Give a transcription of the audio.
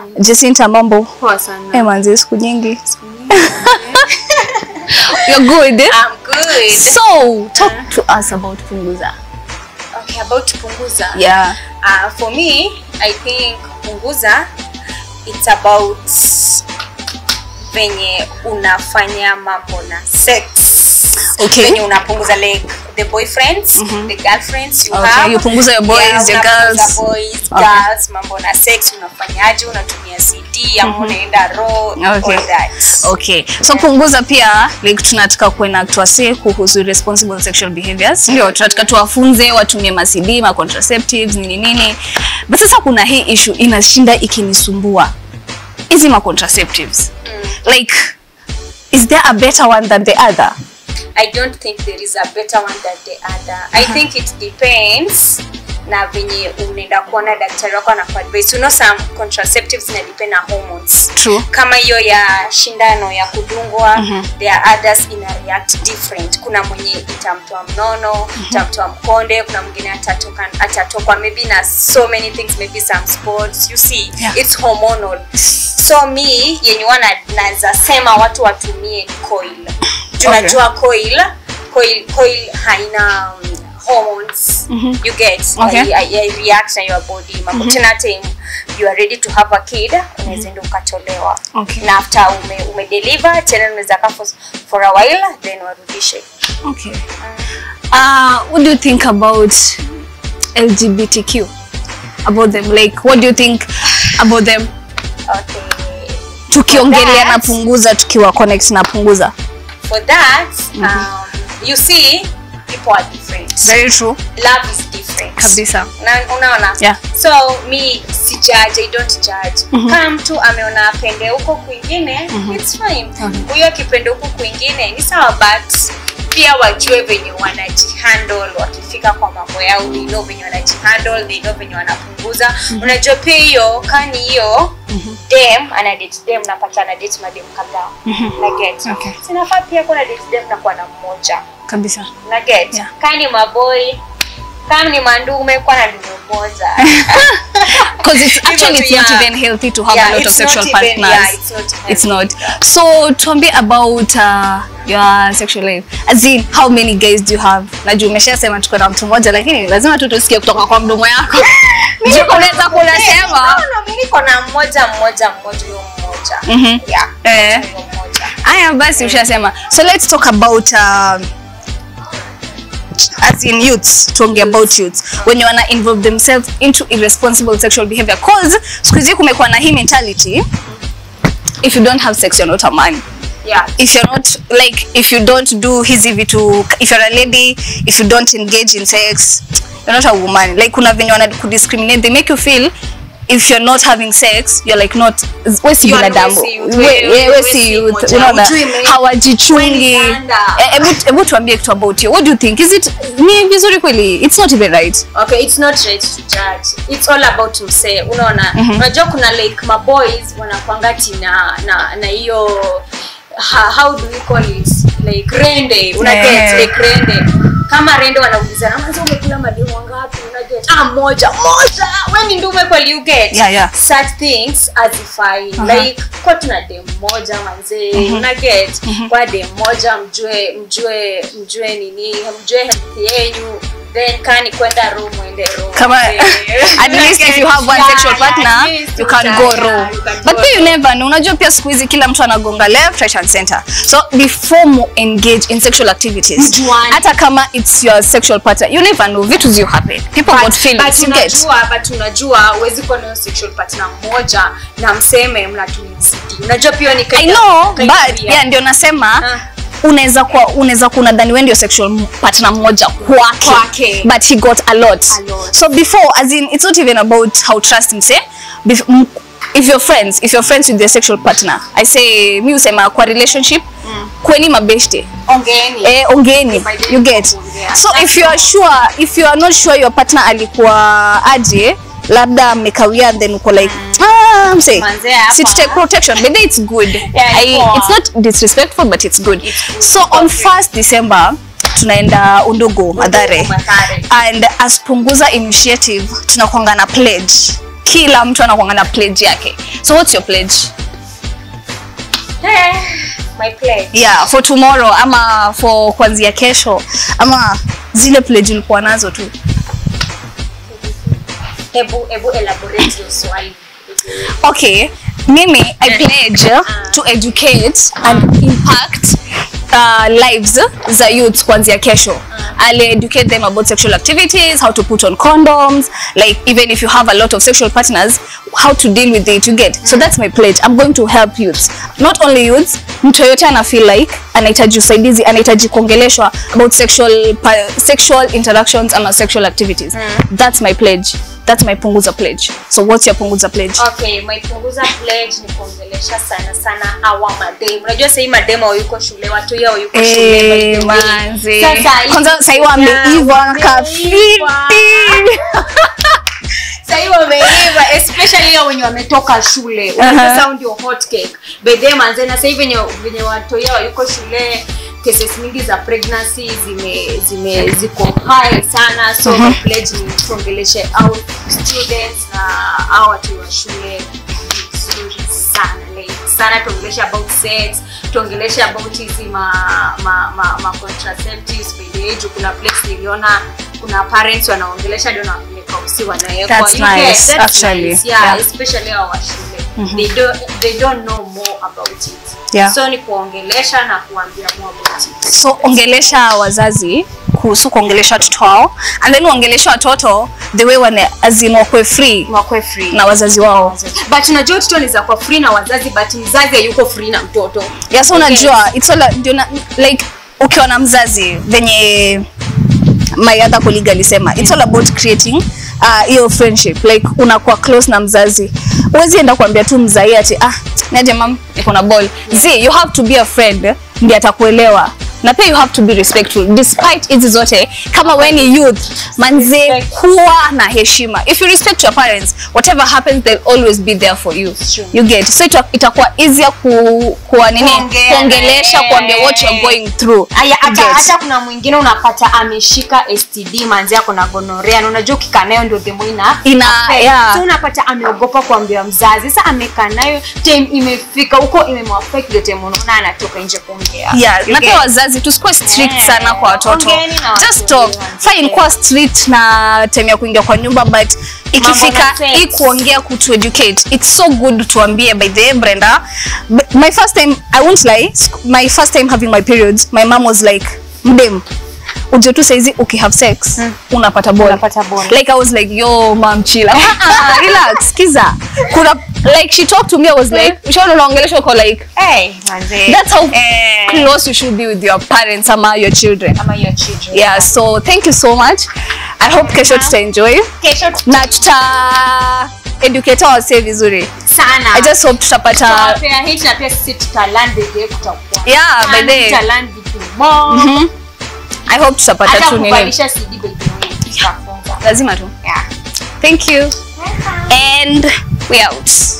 Jacinta mambo Poa sana. eh manzi siku nyingi you're good eh? I'm good. so talk to us about punguza Okay, about punguza. yeah Uh, for me, I think punguza it's about venye unafanya mambo na sex. Okay. Venye unapunguza like the boyfriends, the girlfriends you Okay, have. you punguza your boys, yeah, your unapunguza girls. boys, Okay. girls, mambo na sex unafanyaje, unatumia CD ama unaenda raw, Okay. all that. okay so punguza pia like tunataka kuena tuwase kuhusu responsible sexual behaviors ndio tunataka tuwafunze watumie masidi ma contraceptives nini nini but sasa kuna hii issue inashinda ikinisumbua hizi ma contraceptives like is there a better one than the other I don't think there is a better one than the other. I think it depends na venye unaenda kuona daktari wako anakuadvise. You know some contraceptives ina depend na hormones. True. Kama hiyo ya shindano ya kudungwa, there are others ina react different. Kuna mwenye itamtoa mnono, itamtoa mkonde, kuna mwingine atatoka atatokwa maybe na so many things, maybe some sports. You see, Yeah. it's hormonal. So me yenye wana naweza sema watu watumie coil tunajua coil coil coil haina um, hormones you get Okay. I, I, I react na your body mambo tena time you are ready to have a kid unaweza enda ukatolewa Okay. na after ume, ume deliver tena unaweza kaa for, for a while then warudishe okay uh what do you think about lgbtq about them like what do you think about them okay tukiongelea that- na punguza tukiwa connect na punguza for that um, you see people are different very true love is different kabisa Na- unaona Yeah. so mi si judge, I don't judge kama mtu ameona apende huko kwingine it's fine huyo akipende huko kwingine ni sawa but pia wajue venye wanajihandle wakifika kwa mambo yao they know venye wanajihandle they know venye wanapunguza unajua pia hiyo kani hiyo dem ana date dem napata ana date madem kadhaa na get Okay. sinafaa pia kuna date dem na kuwa na mmoja kabisa na get Yeah. kama ni maboy kama ni mandume kwa na ndume moja because it's actually it's not Yeah. even healthy to have Yeah, a lot of it's not sexual even- partners yeah, it's not it's healthy. not so tuambie about uh, your sexual life as in how many guys do you have najua umeshasema tuko na mtu mmoja lakini lazima tu tusikie kutoka kwa mdomo yako Juu unaweza kunasema No, no, mi niko na mmoja mmoja mmoja huyo mmoja Mhm. yeah Eh. huyo mmoja Aya basi ushasema. So let's talk about um, as in youths, tuongee about youths wenye wana involve themselves into irresponsible sexual behavior cause siku hizi kumekuwa na hii mentality if you don't have sex you're not a man yeah if you're not like if you don't do hizi vitu if you're a lady if you don't engage in sex you're not a woman like kuna venye wana kudiscriminate they make you feel if you're not having sex you're like not we si You are- binadamu we si youth, We- we- we- we we si si youth moja. unaona Hujui me- hawajichungi we ni ganda. Eh, hebu hebu tuambie kitu about you what do you think is it ni vizuri kweli it's not even right okay it's not right to judge it's all about msee unaona unajua kuna like maboys wanakwangati na na na hiyo ha- how do we call it like rende una Yeah. get like rende kama rende wanauliza na manzi umekula mademu wangapi una get ah moja moja wewe ni ndume kweli you get Yeah, yeah. such things azifai Aha. like kwa tuna dem moja manzee una get kwa dem moja mjue mjue mjue nini mjue health yenyu then kani kwenda room ende room kama Eh, at least if you have one yeah, sexual yeah, partner at least you can uta- go yeah, raw you can but go pia you raw. never know unajua pia siku hizi kila mtu anagonga left right and center so before mu engage in sexual activities Mjuane. hata kama it's your sexual partner you never know vitu zi happen people But- got feelings but you get unajua but unajua huwezi kuwa nayo sexual partner mmoja na mseme mnatumia CD unajua pia ni I kind know of- kind of but weird. yeah ndio nasema Ah. unaweza kuwa unaweza kuwa unadhani wewe ndio sexual partner mmoja kwake Kwake. but he got a lot. A lot. so before as in it's not even about how trusting say Bef- m- if you're friends if you're friends with your sexual partner i say mi usema kwa relationship kweni mabeshte ongeeni eh, ongeeni By the you way, get kuongea. so if you are sure if you are not sure your partner alikuwa aje labda mmekawia then uko like ah, mse Manze hapa. si take protection maybe it's good Yeah, I, poa. it's not disrespectful but it's good It's good. so on Okay. 1st december tunaenda undugu madhare Mathare. and as punguza initiative tunakwanga na pledge kila mtu anakuanga na pledge yake so what's your pledge Eh, my pledge. yeah for tomorrow ama for kuanzia kesho ama zile pledge ulikuwa nazo tu Hebu hebu elaborate hiyo swali. okay mimi i pledge to educate and impact uh, lives za youth kuanzia kesho I'll educate them about sexual activities, how to put on condoms, like even if you have a lot of sexual partners, how to deal with it, you get. So that's my pledge. I'm going to help youths. Not only youths, mtu yoyote ana feel like anahitaji usaidizi, anahitaji kuongeleshwa about sexual pa- sexual interactions ama sexual activities. That's my pledge. That's my punguza pledge. So what's your punguza pledge? Okay, my punguza pledge ni kuongelesha sana sana hawa mademu. Unajua sasa hii mademu hawayuko shule, watu yao yuko shule. by Eh, the way. manzi. Sasa hii- Kwanza sasa hivi wameiva Yeah, kafiti. Sasa hivi wameiva especially hao wenye wametoka shule. Unajua Aha. sasa hao ndio hot cake. By the way, manze na sasa hivi venye venye watu yao yuko shule cases mingi za pregnancy zime zime ziko high sana so my pledge ni tuongeleshe au students na au watu wa shule vizuri sana like sana tuongeleshe about sex tuongeleshe about hizi ma, ma, ma, ma contraceptives by the way juu kuna place niliona kuna parents wanaongelesha ndio wanapeleka usi wanawekwa That's You get- nice, that's actually. nice, yeah, Yeah. especially hao wa shule they don't they don't know more about it Yeah. so ni kuongelesha na kuambia more about it so ongelesha wazazi kuhusu kuongelesha watoto wao and then uongelesha watoto the way wane azin wakwe free wakwe free na wazazi wao but unajua mtoto anaweza kuwa free na wazazi but mzazi hayuko free na mtoto yeah, so unajua it's all ndio na- like ukiwa na mzazi venye my other colleague alisema it's all about creating uh, hiyo friendship like unakuwa close na mzazi huwezi enda kuambia tu mzai ati ah naje mam niko na ball z you have to be a friend ndiye atakuelewa na pia you have to be respectful despite hizi zote kama we ni youth manze Respect. kuwa na heshima if you respect your parents whatever happens they'll always be there for you Sure. you get so ita- itakuwa easier ku, kuwa nini Kuongea na kuongelesha yeye. kuambia what you're going through Aya, You hata get. hata kuna mwingine unapata ameshika STD manzi ako na gonorea na unajua ukikaa nayo ndio demo ina Ina- affect. yeah. so unapata ameogopa kuambia mzazi sasa amekaa nayo time imefika huko imemwaffect ndio time unaona anatoka nje kuongea yeah, You na get? pia wazazi tusikuwe strict Eh, sana kwa watoto ongeeni na watu just talk wenyewe. fine kuwa strict na time ya kuingia kwa nyumba but ikifika Mambo na sex. hii kuongea kutu educate it's so good tuambie by the way Brenda b- my first time I won't lie sc- my first time having my periods my mom was like mdem uje tu saizi ukihave sex unapata ball Unapata ball. like I was like yo mom chill Ah, ah, relax kiza kuna like she talked to me I was like ushaona unaongelesha uko like hey manzi that's how Eh. close you should be with your parents ama your children ama your children yeah so thank you so much i hope kesho tutaenjoy kesho na tuta educate wase vizuri sana i just hope tutapata tutawapea hit na pia sisi tutaland the day kutakuwa Yeah, by the way. tutaland vitu more Mhm. i hope tutapata hata tu nini kuvalisha CD by the way tutafunza lazima tu yeah thank you and we out